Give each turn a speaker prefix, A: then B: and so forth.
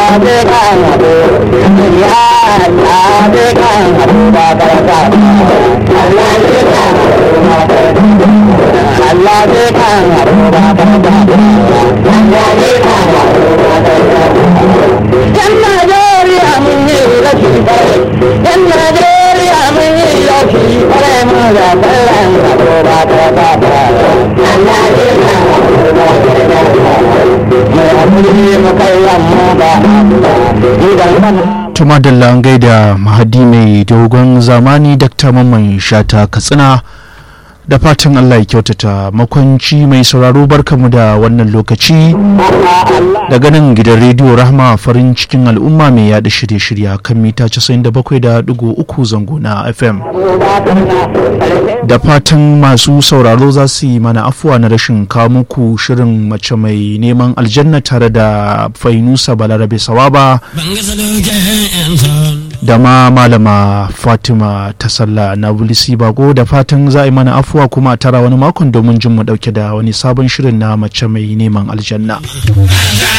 A: Allah zai kan haɗu ba Yan Najeriya mun yi rashi bare, yan Najeriya mun yi rashi bare mu da kallon haɗu ba ta ba ba. Mai haƙuri mu kallon mu ba idan kan
B: tuma da langai da mahadi mai dogon zamani dr mamman shata katsina da fatan allah ya kyautata makwanci mai sauraro barkamu da wannan lokaci daga nan gidan rediyo rahma farin cikin al'umma mai yada shirye-shirye kan mita 97.3 zango na fm da fatan masu sauraro za su yi mana afuwa na rashin kawo muku shirin mace mai neman aljanna tare da fainusa balarabe sawaba da ma malama fatima ta sallah na bulisi bago da fatan za a yi mana afuwa kuma a tara wani makon domin jin mu dauke da wani sabon shirin na mace mai neman aljanna